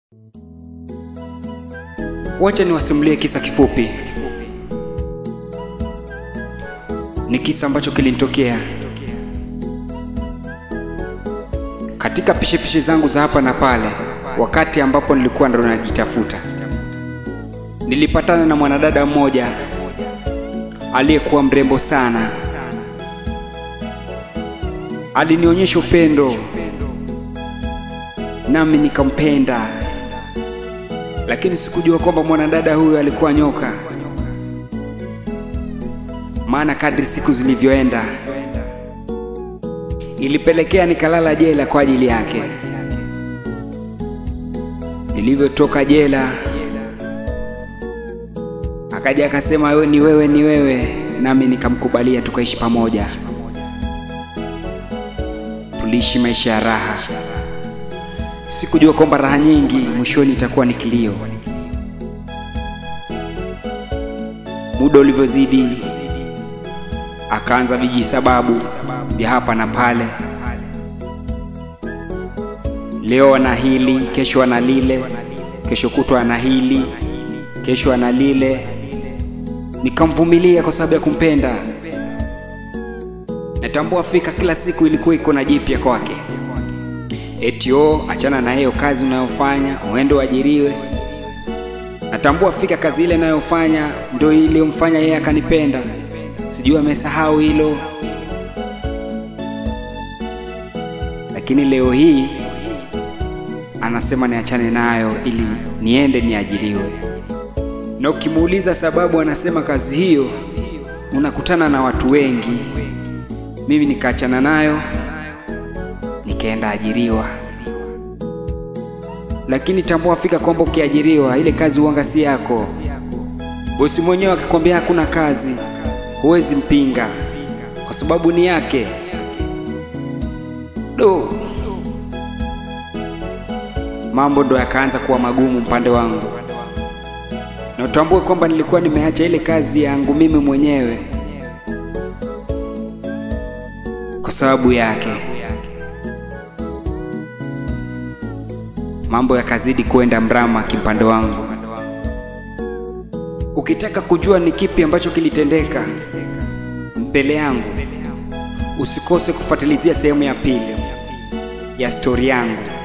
Wacha niwasimulie kisa kifupi. Ni kisa ambacho kilinitokea katika pishepishe zangu za hapa na pale, wakati ambapo nilikuwa ndo najitafuta. Nilipatana na mwanadada mmoja aliyekuwa mrembo sana. Alinionyesha upendo nami nikampenda, lakini sikujua kwamba mwanadada huyu alikuwa nyoka. Maana kadri siku zilivyoenda, ilipelekea nikalala jela kwa ajili yake. Nilivyotoka jela, akaja akasema, wewe ni wewe, ni wewe, nami nikamkubalia, tukaishi pamoja. Tuliishi maisha ya raha. Sikujua kwamba raha nyingi mwishoni itakuwa ni kilio. Muda ulivyozidi, akaanza viji sababu vya hapa na pale. Leo ana hili, kesho ana lile, kesho kutwa ana hili, kesho ana lile. Nikamvumilia kwa sababu ya kumpenda. Natambua fika kila siku ilikuwa iko na jipya kwake. Eti o achana na hiyo kazi unayofanya uende uajiriwe. Natambua fika kazi ile inayofanya ndio iliyomfanya yeye akanipenda. Sijui amesahau hilo, lakini leo hii anasema niachane nayo ili niende niajiriwe. Na ukimuuliza sababu, anasema kazi hiyo unakutana na watu wengi. Mimi nikaachana nayo nikaenda ajiriwa. Lakini tambua fika kwamba ukiajiriwa ile kazi uanga si yako. Bosi mwenyewe akikwambia hakuna kazi, huwezi mpinga kwa sababu ni yake. Do, mambo ndo yakaanza kuwa magumu upande wangu, na utambue kwamba nilikuwa nimeacha ile kazi yangu mimi mwenyewe kwa sababu yake. Mambo yakazidi kwenda mrama kimpande wangu. Ukitaka kujua ni kipi ambacho kilitendeka mbele yangu, usikose kufuatilizia sehemu ya pili ya stori yangu.